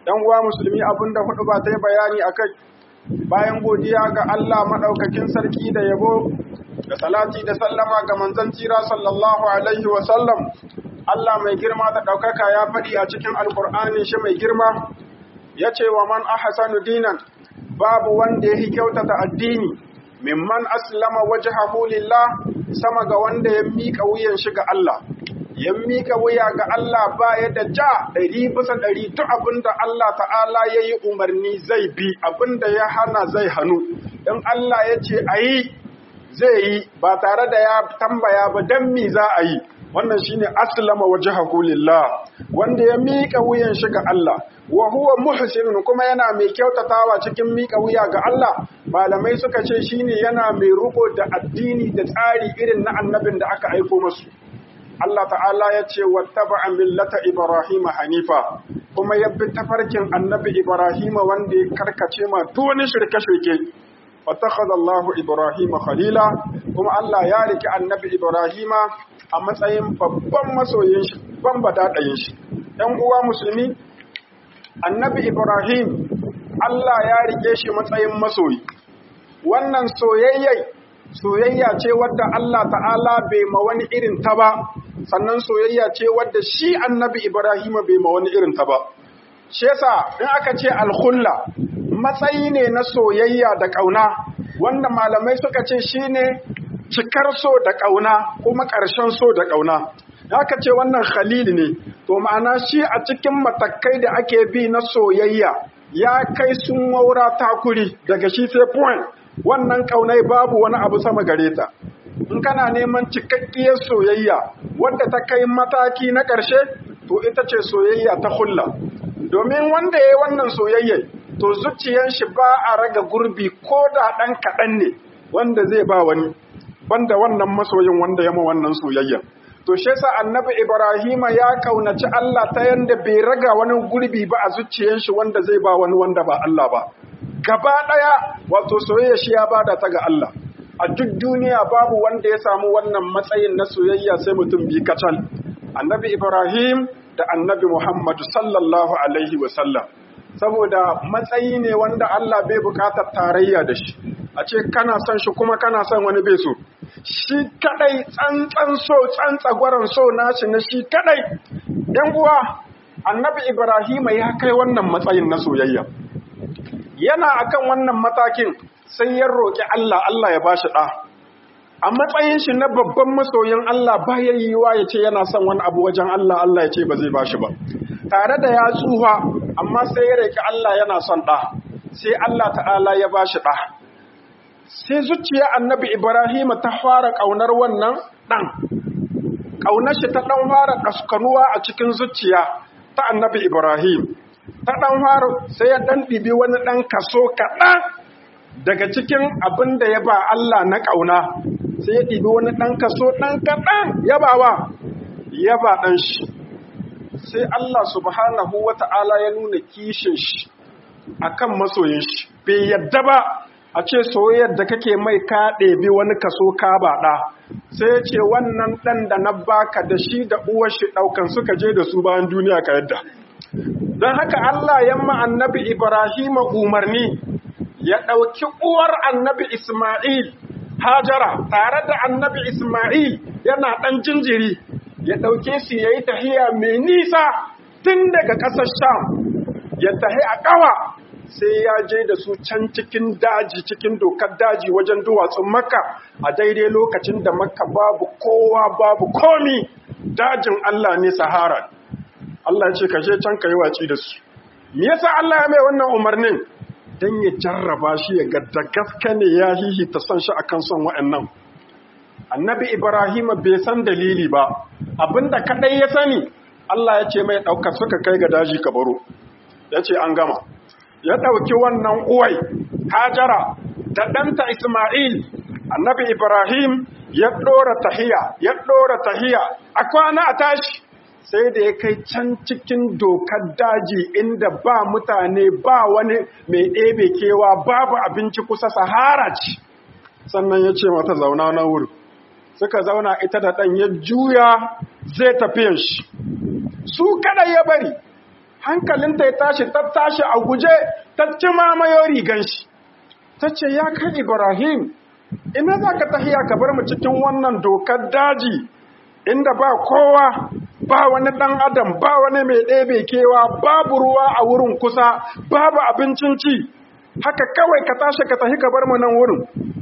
‘yan uwa musulmi abin da hudu ba ta yi bayani a kai bayan godiya ga Allah maɗaukakin sarki da yabo da salati da sallama ga manzon tira sallallahu alaihi wa sallam Allah mai girma da ɗaukaka ya faɗi a cikin alkur'ani shi mai girma ya ce wa man ahsanu dinan babu wanda ya kyautata addini mimman aslama wajhahu lillah sama ga wanda ya mika wuyan shi ga Allah ya mika wuya ga Allah ba ya da ja ɗari bisa ɗari duk abinda Allah ta'ala ya yi umarni zai bi abinda ya hana zai hannu in Allah ya ce a yi zai yi ba tare da ya tambaya ba don mi za a yi wannan shine aslama wajhahu lillah wanda ya mika wuyan shi ga Allah wa huwa muhsinun kuma yana mai kyautatawa cikin mika wuya ga Allah malamai suka ce shine yana mai rubo da addini da tsari irin na annabin da aka aiko masu Allah ta'ala ya ce wattaba'a millata Ibrahim hanifa kuma ya bi tafarkin annabi Ibrahim wanda ya karkace ma duk wani shirke-shirke wattakhadha Allahu Ibrahim khalila kuma Allah ya riki annabi Ibrahim a matsayin babban masoyin shi ban badadayin shi ɗan uwa musulmi annabi Ibrahim Allah ya rike shi matsayin masoyi wannan soyayyai soyayya ce wadda Allah ta'ala bai ma wani irin ta ba sannan soyayya ce wadda shi annabi Ibrahim bai ma wani irin ta ba shi yasa in aka ce alkhulla matsayi ne na soyayya da ƙauna wanda malamai suka ce shine cikar so da ƙauna kuma ƙarshen so da ƙauna aka ce wannan khalil ne to ma'ana shi a cikin matakai da ake bi na soyayya ya kai sun waura takuri daga shi sai point wannan ƙaunai babu wani abu sama gare ta in kana neman cikakkiyar soyayya wadda ta kai mataki na ƙarshe to ita ce soyayya ta hulla domin wanda ya yi wannan soyayya to zuciyar shi ba a raga gurbi ko da ɗan kaɗan ne wanda zai ba wani banda wannan masoyin wanda ya ma wannan soyayya to shi yasa annabi ibrahima ya kaunaci Allah ta yanda bai raga wani gurbi ba a zuciyar shi wanda zai ba wani wanda ba Allah ba gaba daya wato soyayya shi ya bada ta ga Allah a duk duniya babu wanda ya samu wannan matsayin na soyayya sai mutum bi kacal annabi ibrahim da annabi muhammad sallallahu alaihi wa sallam saboda matsayi ne wanda Allah bai bukatar tarayya da shi a ce kana son shi kuma kana son wani bai so shi kadai tsantsan so tsantsagwaron so nashi na shi kadai yan uwa annabi ibrahima ya kai wannan matsayin na soyayya yana akan wannan matakin sai ya roƙi Allah Allah ya bashi ɗa a matsayin shi na babban masoyin Allah baya yiwa ya ce yana son wani abu wajen Allah Allah ya ce ba zai bashi ba tare da ya tsufa amma sai ya roƙi Allah yana son ɗa sai Allah ta'ala ya bashi ɗa sai zuciya annabi Ibrahim ta fara ƙaunar wannan ɗan. Ƙaunar shi ta ɗan fara ƙaskanuwa a cikin zuciya ta annabi Ibrahim. Ta ɗan fara sai ya ɗan ɗibi wani ɗan kaso kaɗan daga cikin abin da ya ba Allah na ƙauna. Sai ya ɗibi wani ɗan kaso ɗan kaɗan ya ba wa, ya ba ɗan shi. Sai Allah subhanahu wa ta'ala ya nuna kishin shi a kan masoyin shi, bai yadda ba a ce soyayyar da kake mai ka ɗebi wani kaso ka baɗa sai ce wannan ɗan da na baka da shi da uwar shi ɗaukan suka je da su bayan duniya ka yadda don haka Allah yamma annabi Ibrahim umarni ya ɗauki uwar annabi Ismail Hajara tare da annabi Ismail yana ɗan jinjiri ya ɗauke su ya yi tahiya mai nisa tun daga ƙasar Sham ya tahi a ƙawa sai ya je da su can cikin daji cikin dokar daji wajen duwatsun makka a daidai lokacin da makka babu kowa babu komi dajin Allah ne sahara Allah ce ka je can ka yi waci da su me yasa Allah ya mai wannan umarnin dan ya jarraba shi ya ga da gaske ne ya hihi ta son shi akan son wa'annan annabi Ibrahim bai san dalili ba abinda kadai ya sani Allah ya ce mai ɗaukar suka kai ga daji ka baro ya ce an gama ya ɗauki wannan uwai hajara da ɗanta Ismail annabi Ibrahim ya ɗora tahiya ya ɗora tahiya a kwana a tashi sai da ya kai can cikin dokar daji inda ba mutane ba wani mai ɗebe kewa babu abinci kusa sahara ce sannan ya ce mata zauna na wuri suka zauna ita da ɗan ya juya zai tafiyan shi su kada ya bari hankalinta ya tashi ta tashi a guje ta ci mamayo rigan shi ta ce ya kai ibrahim ina za ka tahiya ka bar mu cikin wannan dokar daji inda ba kowa ba wani ɗan adam ba wani mai ɗebe kewa babu ruwa a wurin kusa babu abincin ci haka kawai ka tashi ka tahi ka bar mu nan wurin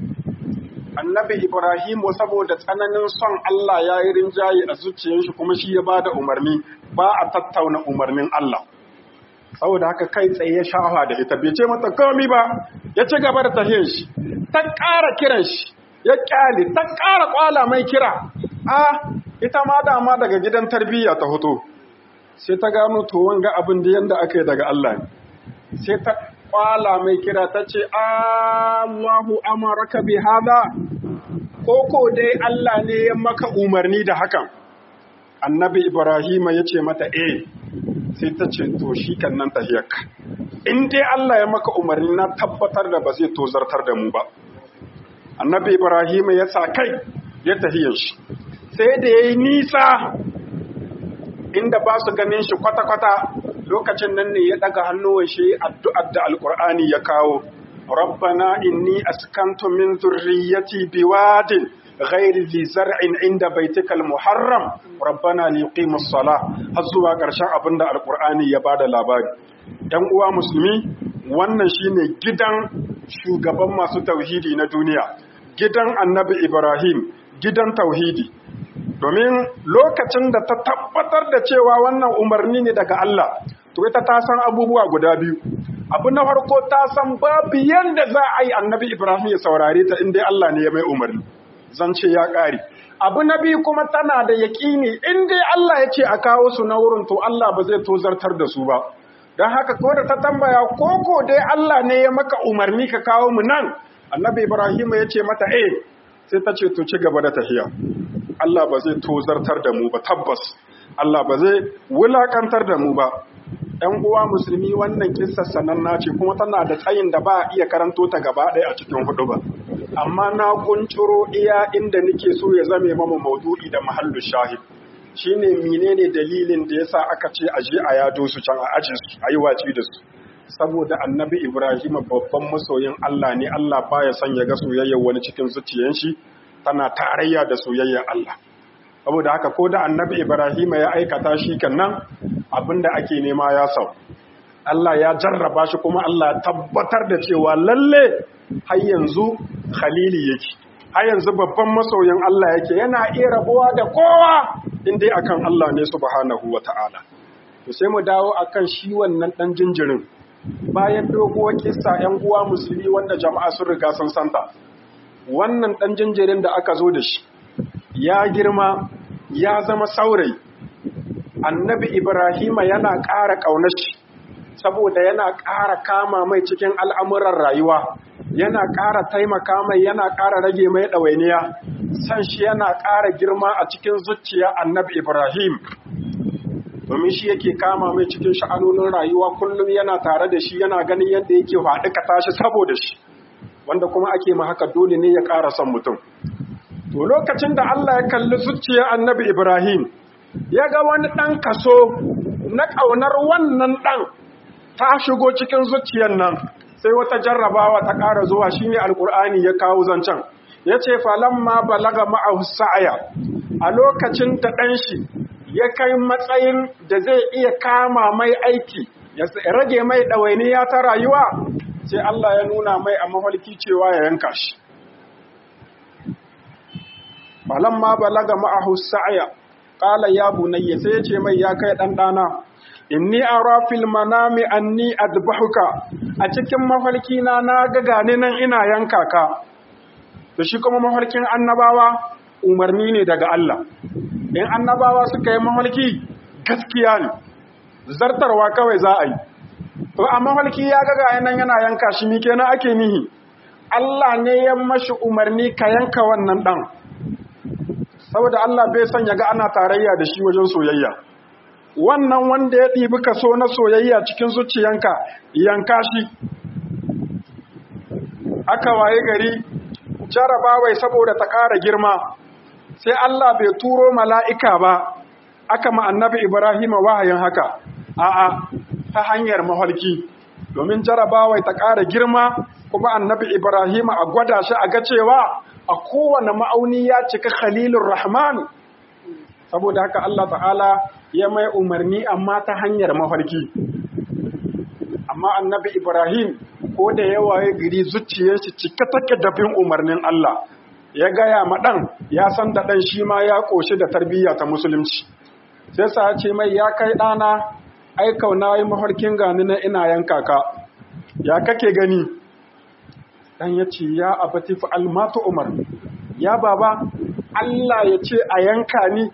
annabi ibrahimu saboda tsananin son Allah ya yi rinjaye a zuciyar shi kuma shi ya ba da umarni ba a tattauna umarnin Allah saboda haka kai tsaye ya shafa da ita bai ce mata komi ba ya ci gaba da tahiyar shi ta ƙara kiran shi ya ƙyale ta ƙara ƙwala mai kira a ita ma dama daga gidan tarbiyya ta hoto sai ta gano to wanga abin da yanda aka yi daga Allah ne sai ta kwala mai kira ta ce Allahu amaraka bi hada koko dai Allah ne ya maka umarni da hakan annabi Ibrahim ya ce mata eh sai ta ce to shi kan nan tahiyarka in dai Allah ya maka umarni na tabbatar da ba zai tozartar da mu ba annabi Ibrahim ya sa kai ya tahiyar shi sai da yayi nisa inda ba su ganin shi kwata-kwata lokacin nan ne ya daga hannuwan shi addu'ar da alkur'ani ya kawo rabbana inni askantu min zurriyyati biwadin ghairi zi zar'in inda baitikal muharram rabbana liqimus salah har zuwa ƙarshen abin da alkur'ani ya bada labari ɗan uwa musulmi wannan shine gidan shugaban masu tauhidi na duniya gidan annabi ibrahim gidan tauhidi domin lokacin da ta tabbatar da cewa wannan umarni ne daga Allah to ita ta san abubuwa guda biyu abu na farko ta san babu yanda za a yi annabi Ibrahim ya saurare ta inda Allah ne ya mai umarni zance ya ƙare abu na biyu kuma tana da yaƙini in dai Allah ya ce a kawo su na wurin to Allah ba zai tozartar da su ba don haka ko da ta tambaya koko dai Allah ne ya maka umarni ka kawo mu nan annabi Ibrahim ya ce mata eh sai ta ce to ci gaba da tafiya Allah ba zai tozartar da mu ba tabbas Allah ba zai wulakantar da mu ba ‘yan uwa musulmi wannan kissa sananna ce kuma tana da tsayin da ba a iya karanto ta gaba ɗaya a cikin hudu ba amma na kunciro iya inda nake so ya zame mama maudu'i da mahallu shahid shine menene dalilin da yasa aka ce a je a yado su can a ajin su a yi waci da su saboda annabi ibrahim babban masoyin Allah ne Allah baya son ya ga soyayyar wani cikin zuciyan shi tana tarayya da soyayyar Allah saboda haka ko da annabi Ibrahim ya aikata shi kannan abinda ake nema ya sau Allah ya jarraba shi kuma Allah ya tabbatar da cewa lalle har yanzu khalili yake har yanzu babban masoyin Allah yake yana iya rabuwa da kowa indai akan Allah ne subhanahu wata'ala to sai mu dawo akan shi wannan dan jinjirin bayan doguwar kissa 'yan uwa musulmi wanda jama'a sun riga sun santa wannan ɗan jinjirin da aka zo da shi ya girma ya zama saurayi annabi ibrahima yana ƙara ƙaunar shi saboda yana ƙara kama mai cikin al'amuran rayuwa yana ƙara taimaka mai yana ƙara rage mai ɗawainiya san shi yana ƙara girma a cikin zuciya annabi ibrahim domin shi yake kama mai cikin sha'anonin rayuwa kullum yana tare da shi yana ganin yadda yake faɗi ka tashi saboda shi wanda kuma ake ma haka dole ne ya ƙara son mutum. To lokacin da Allah ya kalli zuciya annabi Ibrahim, ya ga wani ɗan kaso na ƙaunar wannan ɗan ta shigo cikin zuciyar nan, sai wata jarrabawa ta ƙara zuwa shi ne Alƙur'ani ya kawo zancen. Ya ce, ma balaga ma'ahu sa'aya, a lokacin da ɗan shi ya kai matsayin da zai iya kama mai aiki, ya rage mai ɗawainiya ta rayuwa, sai Allah ya nuna mai a mafarki cewa ya yanka shi. Balan ma balaga ma'ahu sa'aya, ƙala ya bunayya sai ya ce mai ya kai ɗanɗana, inni a rafil manami anni adbahuka a cikin mafarki na na ga gane nan ina yanka ka. Da shi kuma mafarkin annabawa umarni ne daga Allah. In annabawa suka yi mafarki gaskiya ne, zartarwa kawai za a yi. To a mafarki ya ga ga nan yana yanka shi ni kenan ake nihi. Allah ne ya mashi umarni ka yanka wannan dan. Saboda Allah bai son ya ga ana tarayya da shi wajen soyayya. Wannan wanda ya ɗibi kaso na soyayya cikin zuciyanka yanka shi. Aka waye gari jarabawai saboda ta ƙara girma sai Allah bai turo mala'ika ba aka ma annabi Ibrahim wahayin haka. A'a ta hanyar mafarki domin jarabawai ta ƙara girma kuma annabi Ibrahim a gwada shi a ga cewa a kowane ma'auni ya cika khalilur rahman saboda haka Allah ta'ala ya mai umarni amma ta hanyar mafarki amma annabi Ibrahim ko da yawa ya giri zuciyar shi cike take da bin umarnin Allah ya gaya ma ɗan ya san da ɗan shi ma ya ƙoshi da tarbiyya ta musulunci sai sa ce mai ya kai ɗana ai kauna yi mafarkin gani na ina yanka ka ya kake gani ɗan ya ce ya abati fa almatu umar ya baba Allah ya ce a yanka ni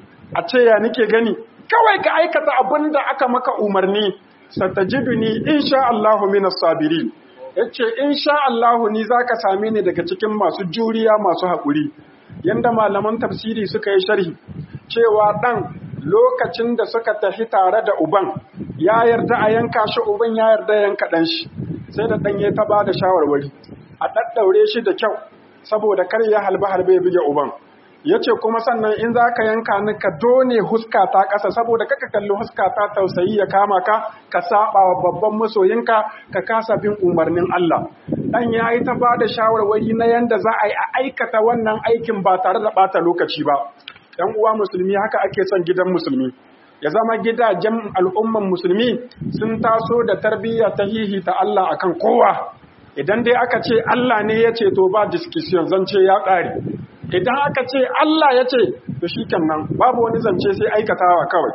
a ce ya nike gani kawai ka aikata abin da aka maka umarni satajiduni insha Allahu minas sabirin yace insha Allahu ni zaka same ni daga cikin masu juriya masu haƙuri yanda malaman tafsiri suka yi sharhi cewa dan lokacin da suka tafi tare da uban ya yarda a yanka shi uban ya yarda yanka dan shi sai da dan ya ta bada shawarwari a daddaure shi da kyau saboda kar ya halba halbe ya buge uban ya ce kuma sannan in za ka yanka ni ka done huska ta ƙasa saboda kaka kalli huska ta tausayi ya kama ka ka saba wa babban masoyinka ka kasa bin umarnin Allah dan ya yi ta bada shawarwari na yanda za a yi a aikata wannan aikin ba tare da ɓata lokaci ba ‘yan uwa musulmi haka ake son gidan musulmi ya zama gidajen al'umman musulmi sun taso da tarbiyya ta hihi ta Allah akan kowa idan dai aka ce Allah ne ya ce to ba discussion zance ya ƙare idan aka ce Allah ya ce to shi nan babu wani zance sai aikatawa kawai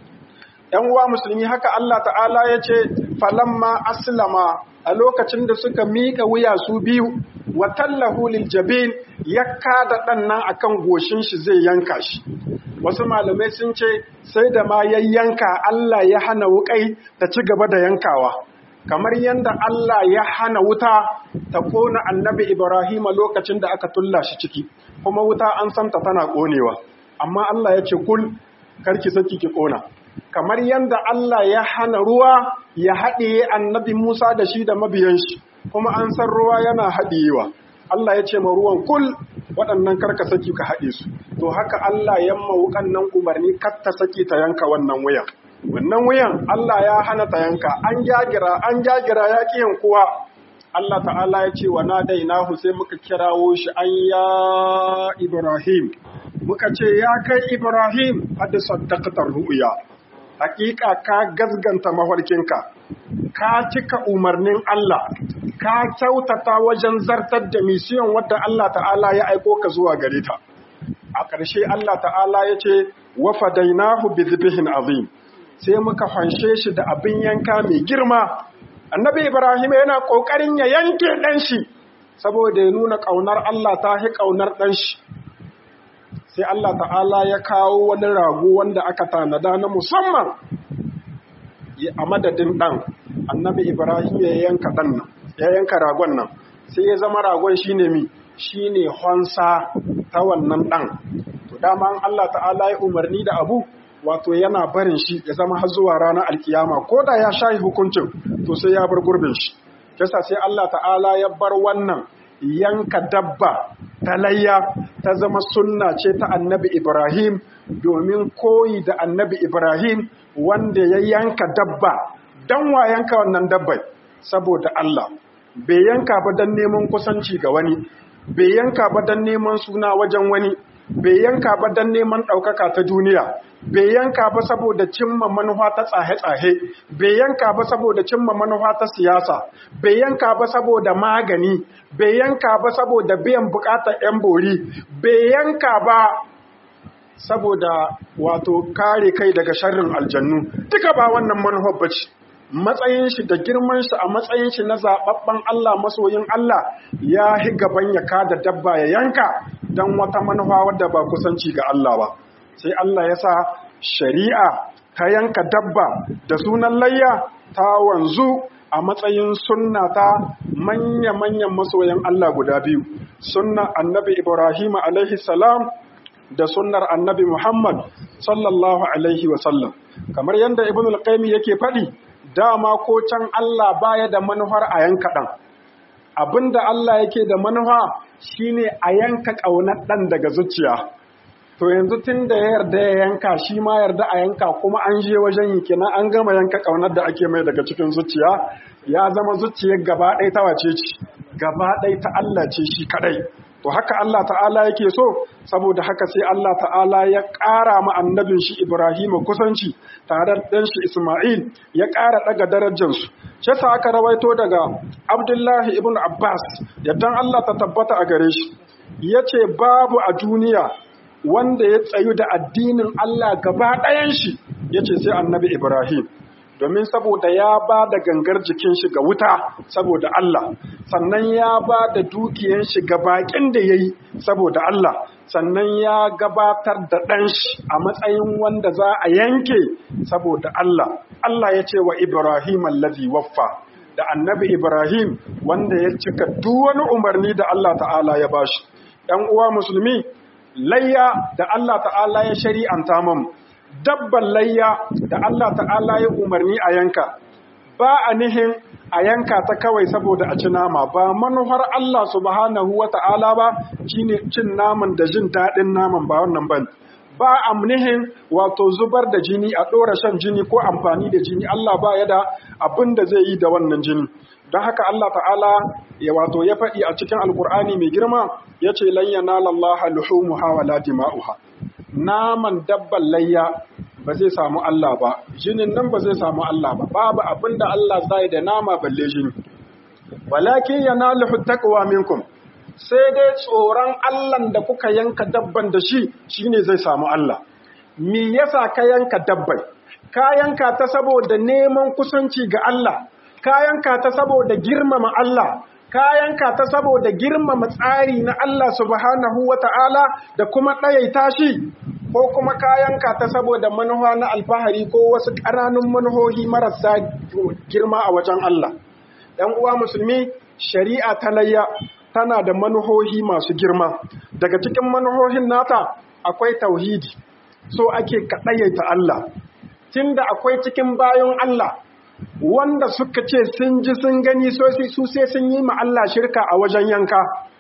‘yan uwa musulmi haka Allah ta'ala ya ce falamma aslama a lokacin da suka miƙa wuya su biyu wa tallahu lil jabin ya kada ɗan nan akan goshin shi zai yanka shi wasu malamai sun ce sai da ma yayyanka Allah ya hana wuƙai ta ci gaba da yankawa kamar yadda Allah ya hana wuta ta kona annabi Ibrahim lokacin da aka tulla shi ciki kuma wuta an santa tana konewa amma Allah ya ce kul karki saki ki kona kamar yadda Allah ya hana ruwa ya haɗiye annabi Musa da shi da mabiyan shi kuma an san ruwa yana haɗiyewa Allah ya ce ma ruwan kul waɗannan karka saki ka haɗe su to haka Allah ya mawukan nan umarni kar ta saki ta yanka wannan wuyan wannan wuyan Allah ya hana ta yanka an jagira an jagira ya ƙi yankuwa Allah ta'ala ya ce wa nadainahu sai muka kirawo shi an ya Ibrahim muka ce ya kai Ibrahim hada saddaqatar ru'ya hakika ka gazganta mafarkinka ka cika umarnin Allah ka kyautata wajen zartar da misiyon wadda Allah ta'ala ya aiko ka zuwa gare ta a ƙarshe Allah ta'ala ya ce wa fadainahu bi dhibhin azim sai muka fanshe shi da abin yanka mai girma annabi ibrahim yana kokarin ya yanke dan shi saboda ya nuna kaunar Allah ta hi kaunar dan shi sai Allah ta'ala ya kawo wani rago wanda aka tanada na musamman a madadin dan annabi ibrahim ya yanka dan nan ya yanka ragon nan sai ya zama ragon shine mi shine honsa ta wannan dan to dama Allah ta'ala ya umarni da abu wato yana barin shi ya zama har zuwa ranar alkiyama ko da ya shayi hukuncin to sai ya bar gurbin shi kasa sai Allah ta'ala ya bar wannan yanka dabba ta layya ta zama sunna ce ta annabi Ibrahim domin koyi da annabi Ibrahim wanda ya yanka dabba dan wa yanka wannan dabbai saboda Allah bai yanka ba dan neman kusanci ga wani bai yanka ba dan neman suna wajen wani bai yanka ba dan neman ɗaukaka ta duniya bai yanka ba saboda cimma manufa ta tsahe-tsahe bai yanka ba saboda cimma manufa ta siyasa bai yanka ba saboda magani bai yanka ba saboda biyan bukatar 'yan bori bai yanka ba saboda wato kare kai daga sharrin aljannu duka ba wannan manufar bace matsayin shi da girman shi a matsayin shi na zababben Allah masoyin Allah ya hi gaban ya kada dabba ya yanka dan wata manufa wadda ba kusanci ga Allah ba sai Allah ya sa shari'a ta yanka dabba da sunan layya ta wanzu a matsayin sunna ta manya-manyan masoyan Allah guda biyu sunna annabi Ibrahim alaihi salam da sunnar annabi Muhammad sallallahu alaihi wasallam kamar yadda ibn al-qayyim yake faɗi dama ko can Allah baya da manufar a yanka ɗan abinda Allah yake da manufa shine a yanka ƙaunar ɗan daga zuciya to yanzu tun da ya yarda ya yanka shi ma yarda a yanka kuma an je wajen yi kenan an gama yanka ƙaunar da ake mai daga cikin zuciya ya zama zuciyar gaba ɗaya ta wace ce gaba ɗaya ta Allah ce shi kaɗai to haka Allah ta'ala yake so saboda haka sai Allah ta'ala ya ƙara ma annabin shi Ibrahim kusanci tare da ɗan shi Ismail ya ƙara ɗaga darajarsu shi sa aka rawaito daga Abdullahi ibn Abbas yaddan Allah ta tabbata a gare shi yace babu a duniya wanda ya tsayu da addinin Allah gaba ɗayan shi yace sai annabi Ibrahim domin saboda ya ba da gangar jikin shi ga wuta saboda Allah sannan ya ba da dukiyan shi ga bakin da ya yi saboda Allah sannan ya gabatar da ɗan shi a matsayin wanda za a yanke saboda Allah Allah ya ce wa Ibrahim allazi waffa da annabi Ibrahim wanda ya cika duk wani umarni da Allah ta'ala ya bashi ɗan uwa musulmi layya da Allah ta'ala ya shari'anta mamu dabban layya da Allah ta'ala ya umarni a yanka ba a nihin a yanka ta kawai saboda a ci nama ba manufar Allah subhanahu wa ta'ala ba shine cin naman da jin daɗin naman ba wannan ban ba a nihin wato zubar da jini a ɗora shan jini ko amfani da jini Allah ba ya da abin da zai yi da wannan jini don haka Allah ta'ala ya wato ya faɗi a cikin alkur'ani mai girma ya ce lan yanala Allah luhumuha wala dima'uha naman dabban layya ba zai samu Allah ba jinin nan ba zai samu Allah ba babu abin da Allah zai da nama balle jini walakin yanaluhu taqwa minkum sai dai tsoron Allah da kuka yanka dabban da shi shine zai samu Allah me yasa ka yanka dabbai ka yanka ta saboda neman kusanci ga Allah ka yanka ta saboda girmama Allah ka yanka ta saboda girmama tsari na Allah subhanahu wata'ala da kuma ɗayaita shi ko kuma kayanka ta saboda manuwa na alfahari ko wasu ƙananun manuhohi marasa girma a wajen Allah. ‘Yan uwa musulmi, shari'a ta layya tana da manuhohi masu girma. Daga cikin manuhohin nata akwai tauhidi, so ake kaɗayaita Allah. Tunda akwai cikin bayan Allah, wanda suka ce sun ji sun gani su sai sun yi ma Allah shirka a wajen yanka.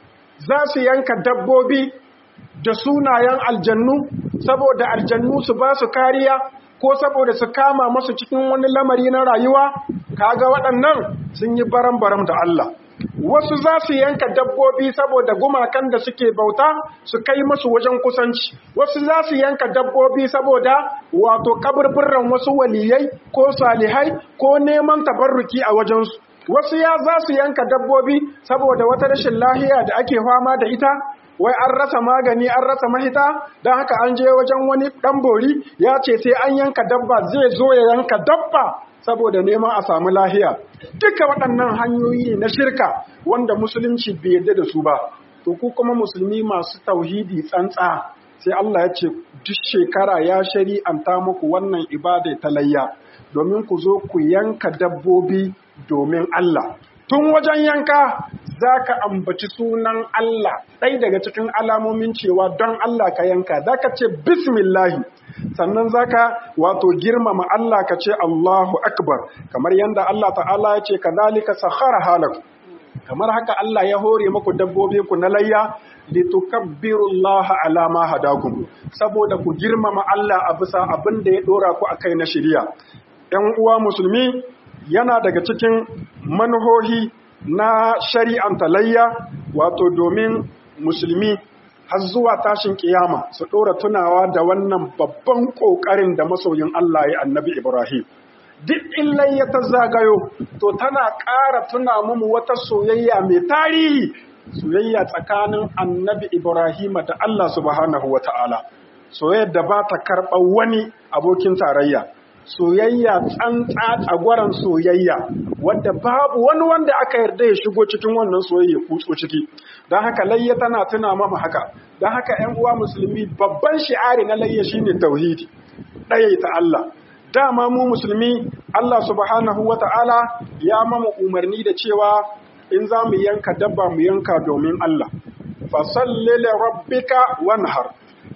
Za su yanka dabbobi da sunayen aljannu saboda aljannu su ba su kariya ko saboda su kama masu cikin wani lamari na rayuwa kaga waɗannan sun yi baram-baram da Allah wasu za su yanka dabbobi saboda gumakan da suke bauta su kai masu wajen kusanci wasu za su yanka dabbobi saboda wato kaburburran wasu waliyai ko salihai ko neman tabarruki a wajensu wasu ya za su yanka dabbobi saboda wata rashin lahiya da ake fama da ita wai an rasa magani an rasa mahita don haka an je wajen wani ɗan bori ya ce sai an yanka dabba zai zo ya yanka dabba saboda neman a samu lahiya duka waɗannan hanyoyi na shirka wanda musulunci bai yarda da su ba to ku kuma musulmi masu tauhidi tsantsa sai Allah ya ce duk shekara ya shari'anta muku wannan ibada ta layya domin ku zo ku yanka dabbobi domin Allah tun wajen yanka za ka ambaci sunan Allah ɗai daga cikin alamomin cewa don Allah ka yanka za ka ce bismillahi sannan za ka wato girmama Allah ka ce Allahu akbar kamar yadda Allah ta'ala ya ce kazalika sakhara halaku kamar haka Allah ya hore muku dabbobi ku na layya litukabbirullaha ala ma hadakum saboda ku girmama Allah a bisa abin da ya dora ku akai na shari'a ‘yan uwa musulmi yana daga cikin manuhohi na shari'an talayya wato domin musulmi har zuwa tashin kiyama su ɗora tunawa da wannan babban ƙoƙarin da masoyin Allah ya annabi Ibrahim. Duk illai ya ta zagayo, to tana ƙara tuna mu wata soyayya mai tarihi, soyayya tsakanin annabi Ibrahim da Allah subhanahu wa ta'ala, soyayyar da ba ta karɓar wani abokin tarayya. soyayya tsantsa tsagwaran soyayya wadda babu wani wanda aka yarda ya shigo cikin wannan soyayya kutso ciki don haka layya tana tuna mama haka don haka ‘yan uwa musulmi babban shi'ari na layya shine tauhidi ɗayaita Allah dama mu musulmi Allah subhanahu wa ta'ala ya mama umarni da cewa in za mu yanka dabba mu yanka domin Allah fasalli li rabbika wanhar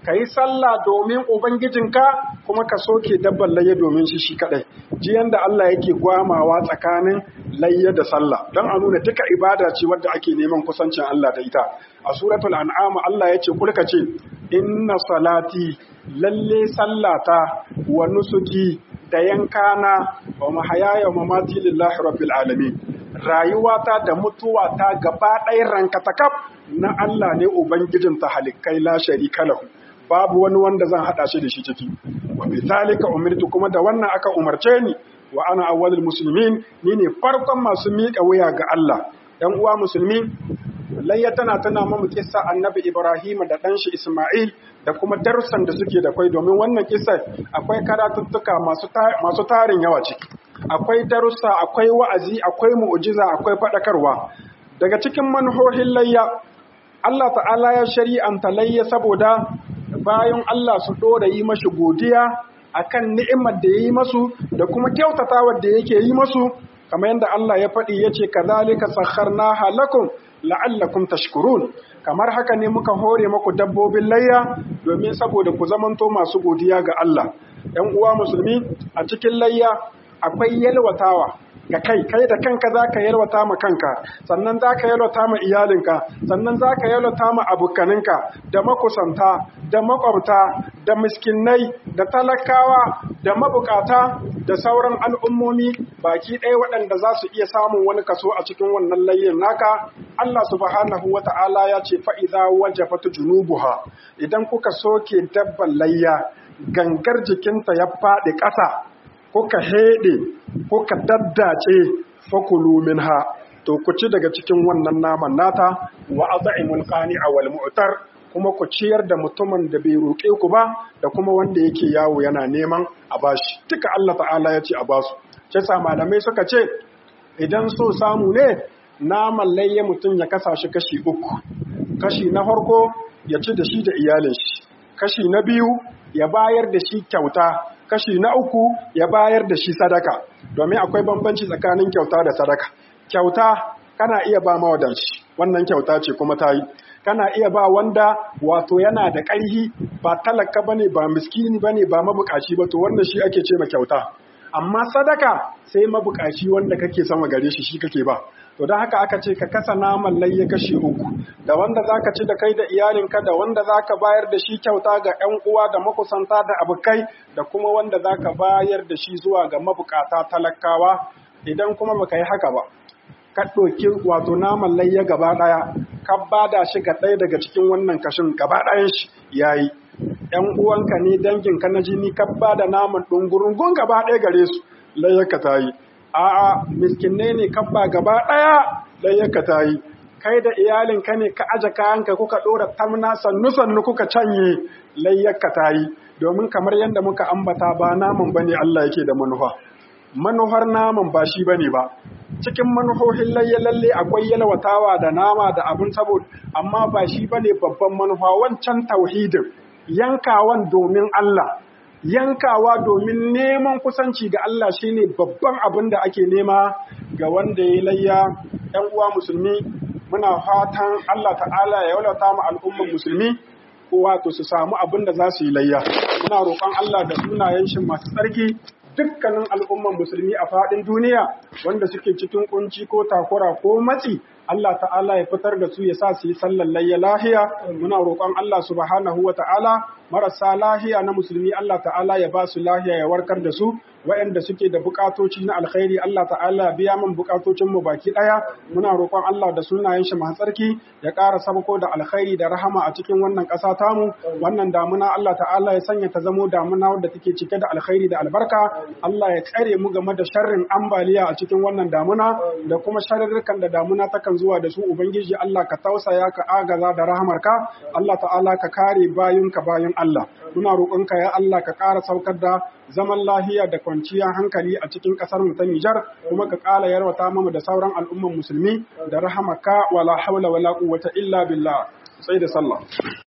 ka yi sallah domin ubangijinka kuma ka soke dabban layya domin shi shi kadai ji yanda Allah yake gwamawa tsakanin layya da sallah don a nuna duka ibada ce wadda ake neman kusancin Allah da ita a suratul an'am Allah ya ce kulka ce inna salati lalle sallata wa nusuki da yankana wa mahayaya wa mamati lillahi rabbil alamin rayuwata da mutuwata gaba ɗaya rankatakaf na Allah ne ubangijin ta halikai la sharika lahu babu wani wanda zan hada shi da shi ciki wa bi zalika umirtu kuma da wannan aka umarce ni wa ana awwalul muslimin ni ne farkon masu miƙa wuya ga Allah ɗan uwa musulmi layya tana tana mamu kissa annabi Ibrahim da ɗan shi Ismail da kuma darussan da suke da kwai domin wannan kissa akwai karatuttuka masu tarin yawa ciki akwai darussa akwai wa'azi akwai mu'jiza akwai faɗakarwa daga cikin manhohin layya Allah ta'ala ya shari'anta layya saboda bayan Allah su ɗora yi mashi godiya akan ni'imar da ya yi masu da kuma kyautatawar da yake yi masu kamar yadda Allah ya faɗi ya ce kazalika sakharnaha lakum la'allakum tashkurun kamar haka ne muka hore maku dabbobin layya domin saboda ku zamanto masu godiya ga Allah ‘yan uwa musulmi a cikin layya akwai yalwatawa ga kai kai da kanka za ka yalwata ma kanka sannan za ka yalwata ma iyalinka sannan za ka yalwata ma abokaninka da makusanta da makwabta da miskinai da talakawa da mabukata da sauran al'ummomi baki ɗaya waɗanda za su iya samun wani kaso a cikin wannan layyin naka Allah subhanahu wa ta'ala ya ce fa'iza wajafatu junubuha idan kuka soke dabban layya gangar jikinta ya faɗi ƙasa kuka heɗe kuka daddace fakulu minha to ku ci daga cikin wannan naman nata wa at'imul qani'a wal mu'tar kuma ku ciyar da mutumin da bai roƙe ku ba da kuma wanda yake yawo yana neman a bashi duka Allah ta'ala ya ce a basu sai sa malamai suka ce idan so samu ne naman layya mutum ya kasa shi kashi uku kashi na farko ya ci da shi da iyalin shi kashi na biyu ya bayar da shi kyauta kashi na uku ya bayar da shi sadaka domin akwai bambanci tsakanin kyauta da sadaka kyauta kana iya ba mawadanci wannan kyauta ce kuma ta yi kana iya ba wanda wato yana da ƙarhi ba talaka bane ba miskini bane ba mabukaci ba to wannan shi ake ce ma kyauta amma sadaka sai mabukaci wanda kake sama gare shi shi kake ba to don haka aka ce ka kasa naman layya kashi uku da wanda za ka ci da kai da iyalinka da wanda za ka bayar da shi kyauta ga 'yan uwa da makusanta da abokai da kuma wanda za ka bayar da shi zuwa ga mabukata talakawa idan kuma baka yi haka ba ka ɗauki wato naman layya gaba ɗaya ka bada shi ga ɗaya daga cikin wannan kashin gaba ɗayan shi yayi ‘yan uwanka ne danginka na jini ka bada naman ɗungurungun gaba ɗaya gare su layyarka ta yi a'a miskinai ne kabba gaba ɗaya layyarka ta yi kai da iyalinka ne ka aje kayanka kuka ɗora tamna sannu sannu kuka canye layyarka ta yi domin kamar yadda muka ambata ba naman bane Allah yake da manufa manuhar naman ba shi bane ba cikin manuhohin layya lalle akwai yalwatawa da nama da abin saboda amma ba shi bane babban manufa wancan tauhidin yankawan domin Allah yankawa domin neman kusanci ga Allah shine babban abin da ake nema ga wanda ya layya ‘yan uwa musulmi muna fatan Allah ta'ala ya yaulata mu al'umman musulmi ko wato su samu abin da za su yi layya muna roƙon Allah da sunayen shi masu tsarki dukkanin al'umman musulmi a faɗin duniya wanda suke cikin kunci ko takura ko matsi Allah ta'ala ya fitar da su ya sa su yi sallar layya lahiya muna roƙon Allah subhanahu wa ta'ala marasa lahiya na musulmi Allah ta'ala ya ba su lahiya ya warkar da su waɗanda suke da bukatoci na alkhairi Allah ta'ala biya min bukatocin mu baki ɗaya muna roƙon Allah da sunayen shi masu tsarki ya ƙara sabako da alkhairi da rahama a cikin wannan ƙasa tamu wannan damuna Allah ta'ala ya sanya ta zamo damuna wadda take cike da alkhairi da albarka Allah ya tsare mu game da sharrin ambaliya a cikin wannan damuna da kuma sharrirkan da damuna takan zuwa da su ubangiji Allah ka tausaya ka agaza da rahamarka Allah ta'ala ka kare bayunka bayan Allah muna roƙonka ya Allah ka ƙara saukar da zaman lahiya da kwanciyar hankali a cikin ƙasar mu ta Nijar kuma ka ƙara yarwata mu da sauran al'umman musulmi da rahamaka wala hawla wala quwwata illa billah sai da sallah